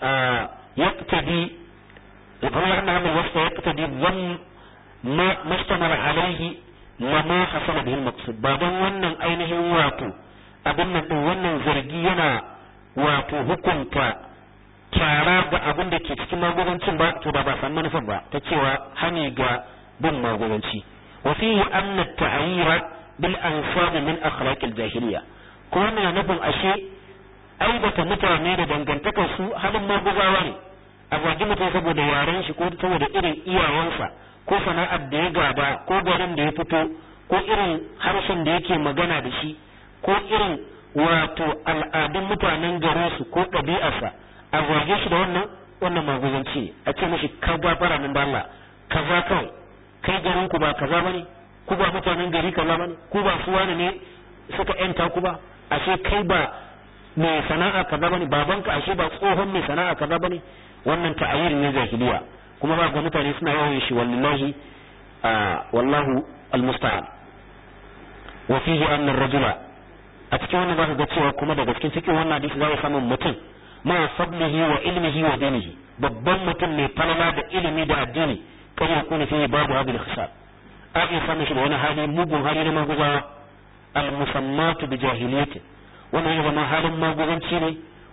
yaqtadi falawla anna hadha alwasf yaqtadi dhann ما ما اشتمل عليه لما حصل به المقصود ba don wannan ainihin wato abin nan din wannan zargi yana wato hukunta kyara ga abin da ke cikin magudancin ba to ba ba san manufar ba ta cewa hani ga bin magudanci wa fihi anna at-ta'yira bil ansab min akhlaq al-jahiliya ko wannan nufin ashe aibata mutane da dangantakar su halin maguzawa ne a zagi mutum saboda yaren shi ko saboda irin iyawansa ko sana'ar da ya gaba ko garin da ya fito ko irin harshen da yake magana da shi ko irin wato al'adun mutanen garin su ko ɗabi'arsa a zage shi da wannan wannan maguzanci a ce mashi ka gafara nan da Allah kaza kawai kai garin ku ba kaza bane ku ba mutanen gari kaza bane ku ba su wani ne suka yanta ku ba ashe kai ba mai sana'a kaza bane babanka ashe ba tsohon mai sana'a kaza bane wannan ta'ayyir ne jahiliya kuma ba ga mutane suna yawan shi wallahi wallahu almusta'an wa fihi anna ar-rajula a cikin wannan zaka ga cewa kuma daga cikin cikin wannan hadisi za samu mutum ma fadlihi wa ilmihi wa dinihi babban mutum mai falala da ilimi da addini kan ya kuna fihi babu hadil khisab a iya samun shi da wani hali mugun hali na maguzawa al-musammatu bi jahiliyyati wannan ya zama halin maguzanci ne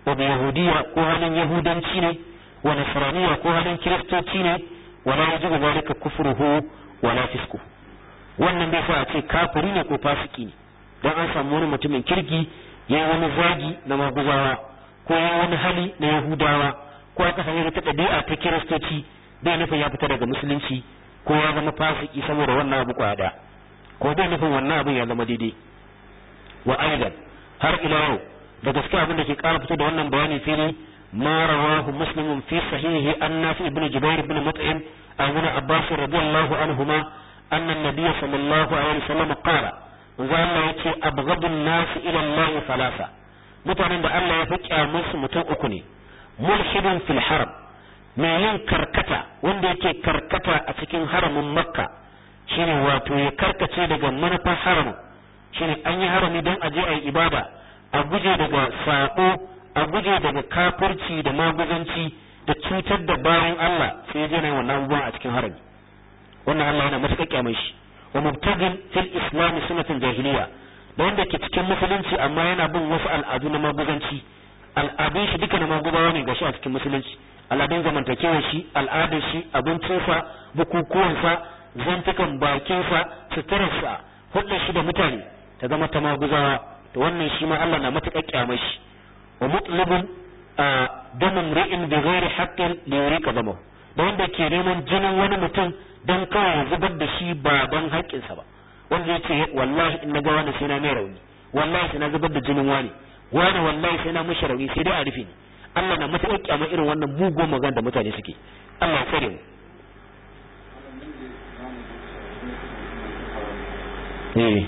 wa bi yahudiyya ko halin yahudanci ne wa nasraniyya ko halin kiristoci ne wala yajibu zalika kufruhu wala fisku wannan bai sa a ce kafiri ne ko fasiki ne dan an samu wani mutumin kirki yayi wani zagi na maguzawa ko yayi wani hali na yahudawa ko aka sanya ta ɗabi'a ta kiristoci bai nufin ya fita daga musulunci ko ya zama fasiki saboda wannan abu kwada ko bai nufin wannan abin ya zama daidai wa aidan har ila yau da gaske abin da ke ƙara fito da wannan bayani fili ma rawahu muslimun fi sahihi an nafi ibnu jubair ibn mut'im an ibn abbas radiyallahu anhuma anna an-nabiy sallallahu alaihi wasallam qala manzo Allah yace abghadun nas ila Allah thalatha mutanen da Allah ya fi kyamusu mutum uku ne mulhidun fil haram mai yin karkata wanda yake karkata a cikin haramin makka shine wato ya karkace daga manufar haramin shine an yi harami don a je a yi ibada a guje daga sako a guje daga kafirci da maguzanci da cutar da bayan Allah sai je na wannan abubuwan a cikin harami wannan Allah yana matuƙa kyamar shi wa mubtagin fil islam sunnatin jahiliya da wanda ke cikin musulunci amma yana bin wasu al'adu na maguzanci al'adun shi duka na magubawa ne gashi a cikin musulunci al'adun zamantakewar shi al'adar shi abincinsa bukukuwansa zantukan bakinsa suturarsa hulɗar shi da mutane ta zama ta maguzawa to wannan shi ma Allah na matuƙar kyamar shi wa mutlubun a damin ri'in bi ghairi haqqin li yurika damahu da wanda ke neman jinin wani mutum dan kawai ya zubar da shi ba don haƙƙinsa ba wanda ya ce wallahi in na ga wani sai na mai rauni wallahi sai na zubar da jinin wani wani wallahi sai na mishi rauni sai dai a rufe ni Allah na matuƙar kyamar irin wannan mugun magana da mutane suke Allah ya tsare mu eh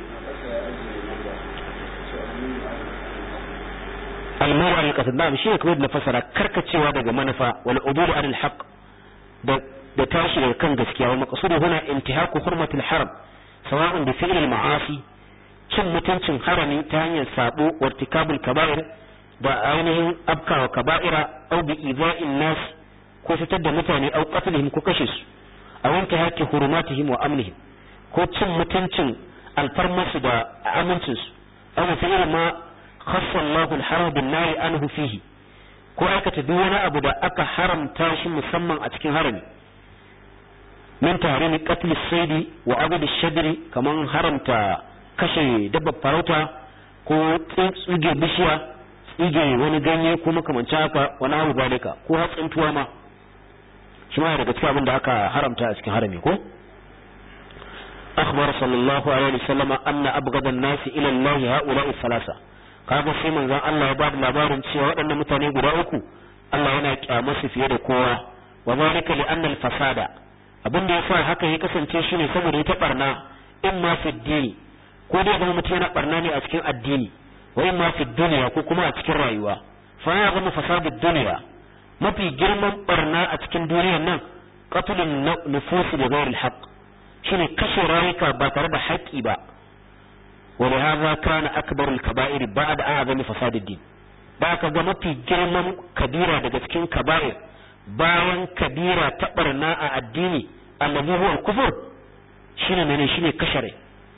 al-maw'a al-qasd na'am shi ne kamar da fasara karkacewa daga manufa wal ubud an al-haq da da tashi daga kan gaskiya wa maqsudu huna intihaku hurmatil haram sawa'un bi fi'l al-ma'asi cin mutuncin harami ta hanyar sabo wartikabul kaba'ir da ainihin abkawa kaba'ira au bi ida'in nas ko fitar da mutane au qatlihim ko kashe su a wanke haki hurumatihim wa amnihim ko cin mutuncin alfarmasu da amincin su au bi fi'l ma khassa Allahu al-haram bin nari anhu fihi ko aikata duk wani abu da aka haramta shi musamman a cikin harami min tahrimi qatl as-sayd wa abd ash-shadri kaman haramta kashe dabbar farauta ko tsuge bishiya tsige wani ganye ko makamancin haka wani abu balika ko hatsintuwa ma shi ma daga cikin abin da aka haramta a cikin harami ko akhbar sallallahu alaihi wasallam anna abghada an-nas ila Allah haula'i salasa kaga sai manzon Allah ya bada labarin cewa waɗannan mutane guda uku Allah yana kyamasu fiye da kowa wa zalika li anna al-fasada abin da yasa haka ya kasance shine saboda ita barna in ma fi dini ko dai zama mutum yana barna ne a cikin addini wa in ma fi duniya ko kuma a cikin rayuwa fa ya zama fasadu duniya mafi girman barna a cikin duniyar nan qatlun nufusi da ghairi alhaq shine kashe rayuka ba tare da haƙƙi ba wa li hadha kana akbar alkaba'ir ba'da a'zami fasad ad-din da ka ga mafi girman kabira daga cikin kaba'ir bayan kabira ta barna a addini allazi huwa al-kufr shine mene shine kashe rai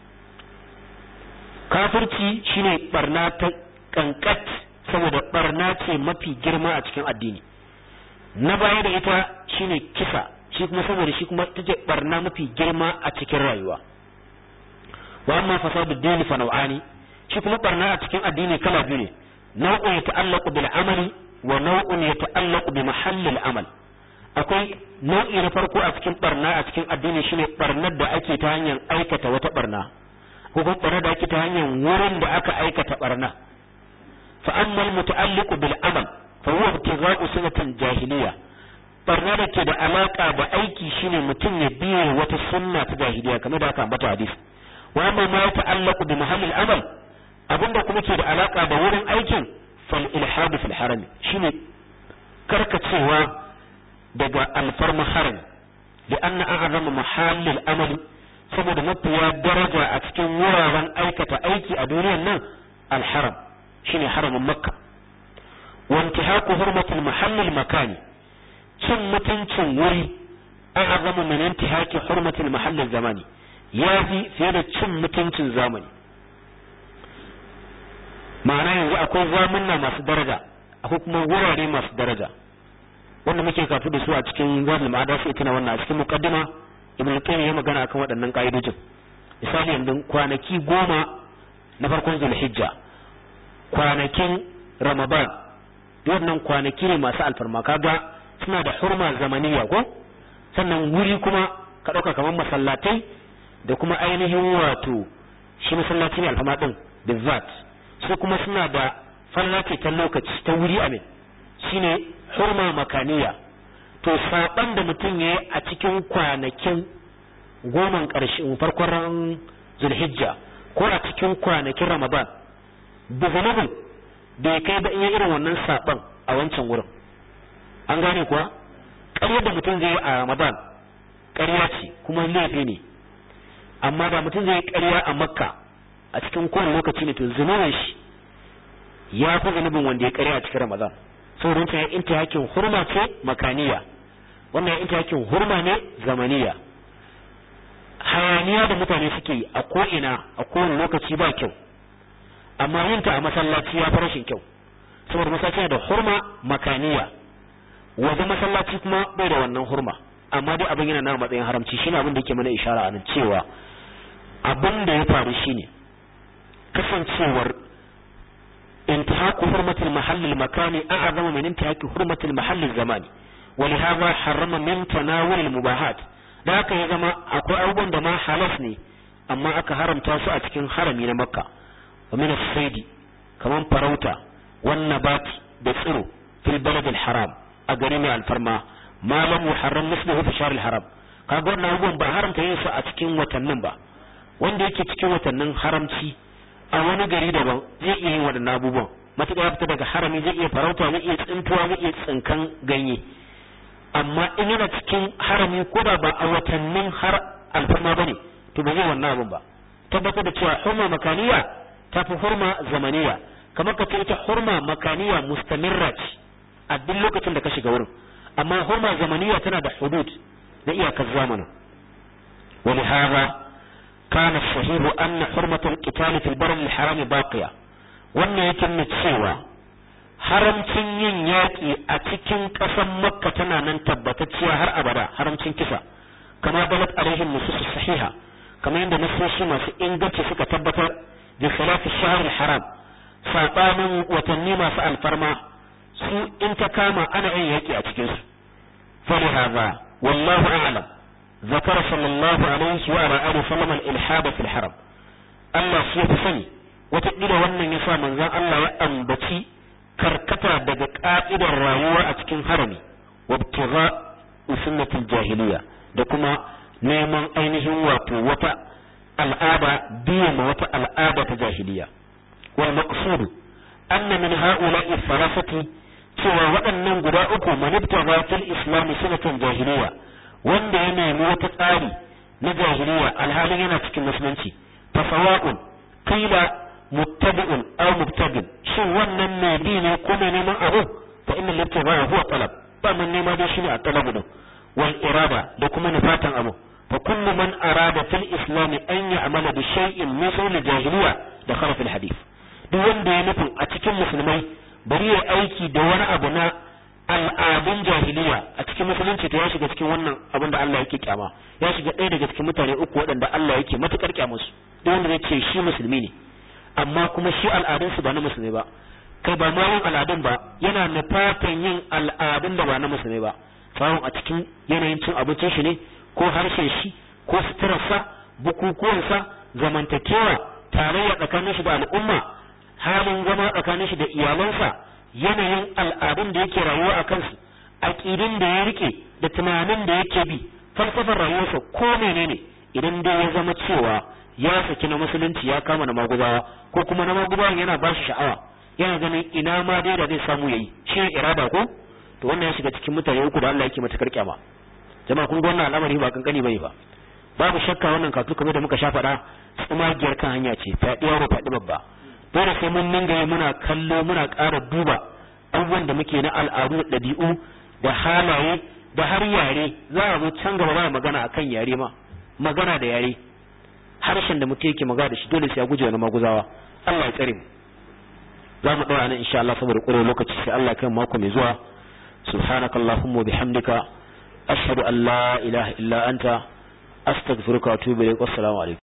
kafirci shine barna ta kankat saboda barna ce mafi girma a cikin addini na baya da ita shine kisa shi kuma saboda shi kuma take barna mafi girma a cikin rayuwa wa amma fasadu dini fa nau'ani shi kuma barna a cikin addini kala biyu ne nau'un ya ta'allaqu bil amali wa nau'un ya ta'allaqu bi mahallil amal akwai nau'i na farko a cikin barna a cikin addini shine barnar da ake ta hanyar aikata wata barna ko kuma barna da ake ta hanyar wurin da aka aikata barna fa amma al muta'alliqu bil amal fa huwa ibtigha'u sunnatin jahiliya barna da ke da alaka da aiki shine mutum ya biye wata sunna ta jahiliya kamar da aka ambata hadisi wa amma ma ya ta'allaqu bi mahallil amal abinda kuma ke da alaka da wurin aikin fal ilhad fil haram shine karkacewa daga alfarma haram da anna a'zama mahallil amal saboda mafiya daraja a cikin wuraren aikata aiki a duniyar nan alharam shine haramin makka wa intihaku hurmatil mahallil makani cin mutuncin wuri a'zama min intihaki hurmatil mahallil zamani ya fi fiye da cin mutuncin zamani ma'ana yanzu akwai zamunna masu daraja akwai kuma wurare masu daraja wanda muke kafu da su a cikin zadul ma'ada sai tana wannan a cikin muqaddima ibn qayyim ya magana akan waɗannan ka'idojin misali yanzu kwanaki goma na farkon zulhijja kwanakin ramadan wannan kwanaki ne masu alfarma kaga suna da hurma zamaniya ko sannan wuri kuma ka ɗauka kamar masallatai da kuma ainihin wato shi masallaci ne alfama din bizzat su kuma suna da fallace ta lokaci ta wuri amin shine hurma makaniya to saban da mutum ya yi a cikin kwanakin goman ƙarshen farkon zulhijja ko a cikin kwanakin ramadan da zanubin da ya kai ba in yi irin wannan saban a wancan wurin an gane kuwa ƙaryar da mutum zai yi a ramadan ƙarya ce kuma laifi ne amma da mutum zai ƙarya a makka a cikin kowane lokaci ne to zunubin shi ya fi zunubin wanda ya ƙarya a cikin ramadan saboda wancan ya inta yakin hurma ce makaniya wannan ya inta yakin hurma ne zamaniya hayaniya da mutane suke yi a ko'ina a kowane lokaci ba kyau amma yinta a masallaci ya fi rashin kyau saboda masallaci da hurma makaniya wanda masallaci kuma bai da wannan hurma amma dai abin yana na matsayin haramci shine abin da yake mana ishara a nan cewa abin da ya faru shine kasancewar انتهاك حرمة المحل المكاني أعظم من انتهاك حرمة المحل الزماني ولهذا حرم من تناول المباحات da haka ya zama akwai abubuwan da ma halas ne amma aka haramta su a cikin harami na makka wa min as-saidi kaman farauta wan nabat da tsiro fil balad al-haram a gari mai alfarma ma lam yuharram misluhu fi shahr al-haram kaga wannan abubuwan ba haramta yin su a cikin watannin ba wanda yake cikin watannin haramci a wani gari daban zai iya yin waɗannan abubuwan matuƙa ya fita daga harami zai iya farauta zai iya tsintuwa zai iya tsinkan ganye amma in yana cikin harami ko da ba a watannin har alfarma bane to ba zai wannan abin ba tabbatar da cewa hurma makaniya ta fi hurma zamaniya kamar ka ce ita hurma makaniya mustamirra ce a duk lokacin da ka shiga wurin amma hurma zamaniya tana da hudud na iyakar zamanin ولهذا كان الصحيح أن حرمة القتال في البر الحرام باقية wannan yake nuna cewa haramcin yin yaƙi a cikin ƙasar makka tana nan tabbatacciya har abada haramcin kisa kama balat alaihim nusus sahiha kamar yadda nasoshi masu inganci suka tabbatar da salafi shahr haram sabanin watanni masu alfarma su in ta kama ana yin yaƙi a cikin su falihaza wallahu a'lam ذكر صلى الله عليه وعلى آله وسلم الإلحاد في الحرم الله سيف سني وتقدر wannan yasa manzon Allah ya ambaci karkata daga ka'idar rayuwa a cikin harami wabtigha sunnatul jahiliya da kuma neman ainihin wato wata al'ada biya ma wata al'ada ta jahiliya wal maqsud anna min ha'ula'i thalathati cewa waɗannan guda uku manibtagha fil islam sunnatan jahiliya wanda ya nemi wata tsari na jahiliya alhalin yana cikin musulunci fa sawa'un qila muttabi'un aw mubtadin shin wannan mai bi ne ko mai neman abu fa inna al-ibtigha huwa talab ba man nema da shi ne a talabu din wal irada da kuma nufatan abu fa kullu man arada fil islam an ya'mala bi shay'in min sul jahiliya da khala fil hadith duk wanda ya nufin a cikin musulmai bari ya aiki da wani abu na al'adun jahiliya a cikin musulunci to ya shiga cikin wannan abin da Allah yake kyama ya shiga ɗaya daga cikin mutane uku waɗanda Allah yake matukar kyamusu duk wanda zai ce shi musulmi ne amma kuma shi al'adun su ba na musulmi ba kai ba ma yin al'adun ba yana nufatan yin al'adun da ba na musulmi ba sawon a cikin yanayin cin abincin shi ne ko harshen shi ko suturarsa bukukuwansa zamantakewa tarayya tsakanin shi da al'umma halin zama tsakanin shi da iyalansa yanayin al'adun da yake rayuwa a kansu aƙidin da ya rike da tunanin da yake bi falsafar rayuwarsa ko menene idan dai ya zama cewa ya saki na musulunci ya kama na magubawa ko kuma na magubawan yana ba shi sha'awa yana ganin ina ma dai da zai samu yayi shi ne irada ko to wannan ya shiga cikin mutane uku da Allah yake matakar kyama jama'a kun ga wannan al'amari ba kankani bane ba babu shakka wannan katu kamar da muka sha faɗa tsumagiyar kan hanya ce faɗi yaro faɗi babba dole sai mun dinga muna kallo muna ƙara duba abubuwan da muke na al'adu da ɗabi'u da halaye da har yare za a zo can gaba ba magana akan yare ma magana da yare harshen da mutum yake magana da shi dole sai ya guje wani maguzawa Allah ya tsare mu za mu ɗora nan insha Allah saboda ƙure lokaci sai Allah kan mako mai zuwa subhanakallahumma bihamdika ashhadu an la ilaha illa anta astaghfiruka wa atubu ilaik wassalamu alaikum